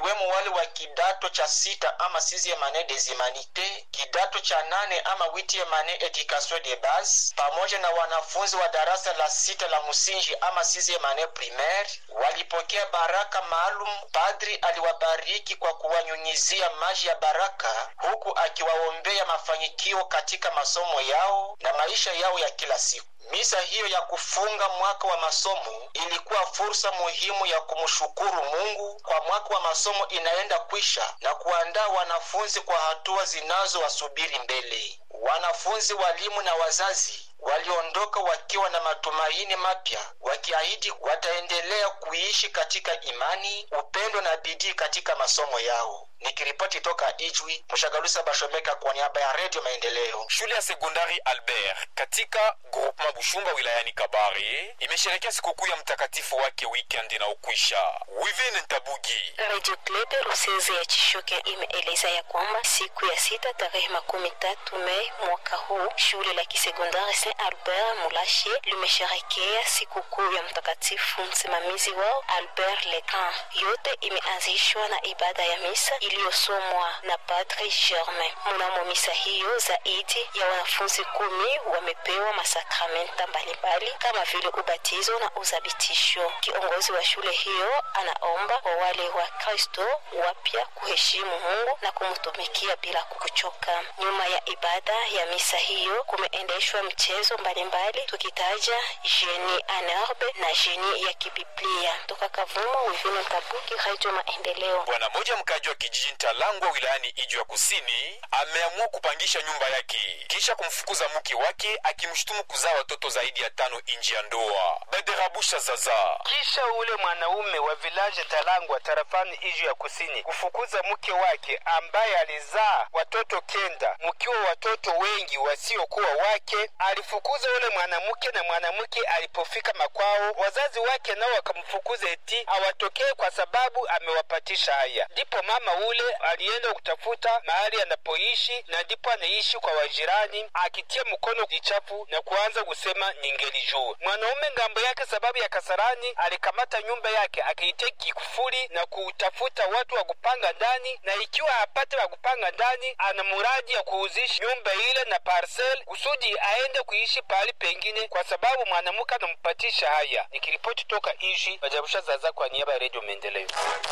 wakiwemo wale wa kidato cha sita ama sixieme annee des humanités, kidato cha nane ama huitieme annee education de base, pamoja na wanafunzi wa darasa la sita la msingi ama sixieme annee primaire walipokea baraka maalum. Padri aliwabariki kwa kuwanyunyizia maji ya baraka, huku akiwaombea mafanikio katika masomo yao na maisha yao ya kila siku. Misa hiyo ya kufunga mwaka wa masomo ilikuwa fursa muhimu ya kumshukuru Mungu kwa mwaka wa masomo inaenda kwisha na kuandaa wanafunzi kwa hatua zinazowasubiri mbele. Wanafunzi, walimu na wazazi waliondoka wakiwa na matumaini mapya, wakiahidi wataendelea kuishi katika imani, upendo na bidii katika masomo yao. Nikiripoti toka Ijwi, Mshagalusa Bashomeka kwa niaba ya Redio Maendeleo. Shule ya sekondari Albert katika groupement Bushumba wilayani Kabare imesherekea sikukuu ya mtakatifu wake weekend na ukwisha. Wivin Ntabugi Radio Club Ruseze ya Chishoke imeeleza ya kwamba siku ya sita tarehe makumi tatu Mei mwaka huu shule la kisekondari Saint Albert Mulashe limesherekea sikukuu ya mtakatifu msimamizi wao Albert Lecan. Yote imeanzishwa na ibada ya misa iliyosomwa na Padre Germain. Mnamo misa hiyo zaidi ya wanafunzi kumi wamepewa masakramenta mbalimbali kama vile ubatizo na uzabitisho. Kiongozi wa shule hiyo anaomba kwa wale wa Kristo wapya kuheshimu Mungu na kumtumikia bila kuchoka. Nyuma ya ibada ya misa hiyo kumeendeshwa mchezo mbalimbali, tukitaja jeni anerbe na jeni ya kibiblia. Toka Kavumo, Wivino Tabuki, Radio Maendeleo. bwana moja mkaji wa kijiji Ntalangwa wilayani Ijwi ya kusini ameamua kupangisha nyumba yake kisha kumfukuza mke wake akimshutumu kuzaa watoto zaidi ya tano nje ya ndoa. Baderabusha zaza kisha ule mwanaume wa vilaje Talangwa tarafani Iju ya kusini kufukuza mke wake ambaye alizaa watoto kenda, mkiwa watoto wengi wasiokuwa wake. Alifukuza ule mwanamke, na mwanamke alipofika makwao, wazazi wake nao wakamfukuza eti awatokee kwa sababu amewapatisha haya. Ndipo mama ule alienda kutafuta mahali anapoishi, na ndipo anaishi kwa wajirani, akitia mkono jichafu na kuanza kusema ningelijua. Mwanaume ngambo yake, sababu ya kasarani, alikamata nyumba yake akaitia kifuri na kutafuta watu wa kupanga ndani, na ikiwa hapate wa kupanga ndani, ana muradi ya kuuzisha nyumba ile na parcel kusudi aende kuishi pahali pengine, kwa sababu mwanamke anampatisha haya. Nikiripoti toka Ishi Bajabusha Zaza kwa niaba ya Redio Maendeleo.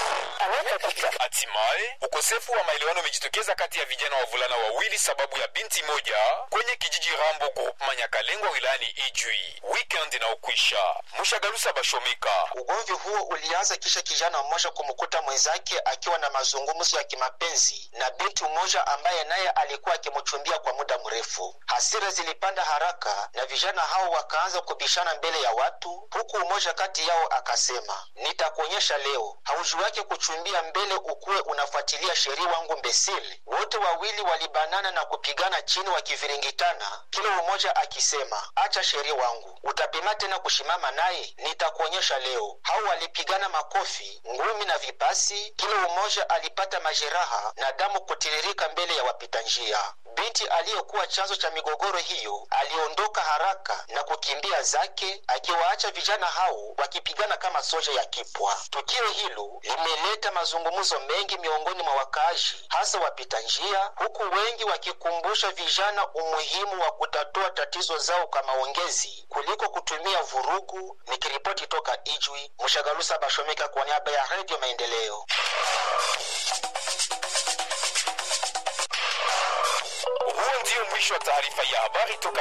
Hatimaye ukosefu wa maelewano umejitokeza kati ya vijana wavulana wawili sababu ya binti moja kwenye kijiji Rambo groupement Nyakalengwa wilayani Ijwi. Weekend na ukwisha Mushagalusa Bashomeka. Ugomvi huo ulianza kisha kijana mmoja kumkuta mwenzake akiwa na mazungumzo ya kimapenzi na binti mmoja ambaye naye alikuwa akimchumbia kwa muda mrefu. Hasira zilipanda haraka na vijana hao wakaanza kubishana mbele ya watu, huku mmoja kati yao akasema, nitakuonyesha leo, hauji wake kuchumbia mbele ukuwe unafuatilia sheria wangu mbesili. Wote wawili walibanana na kupigana chini wakiviringitana, kila mmoja akisema, acha sheria wangu, utapima tena kushimama naye, nitakuonyesha leo. Hao walipigana makofi, ngumi na vipasi, kila mmoja alipata majeraha na damu kutiririka mbele ya wapita njia. Binti aliyekuwa chanzo cha migogoro hiyo aliondoka haraka na kukimbia zake, akiwaacha vijana hao wakipigana kama soja ya kipwa. Tukio hilo limeleta mazungumzo mengi miongoni mwa wakaaji, hasa wapita njia, huku wengi wakikumbusha vijana umuhimu wa kutatua tatizo zao kwa maongezi kuliko kutumia vurugu. Nikiripoti toka Ijwi, Mshagalusa Bashomeka kwa niaba ya Redio Maendeleo. Huo ndio mwisho wa taarifa ya habari toka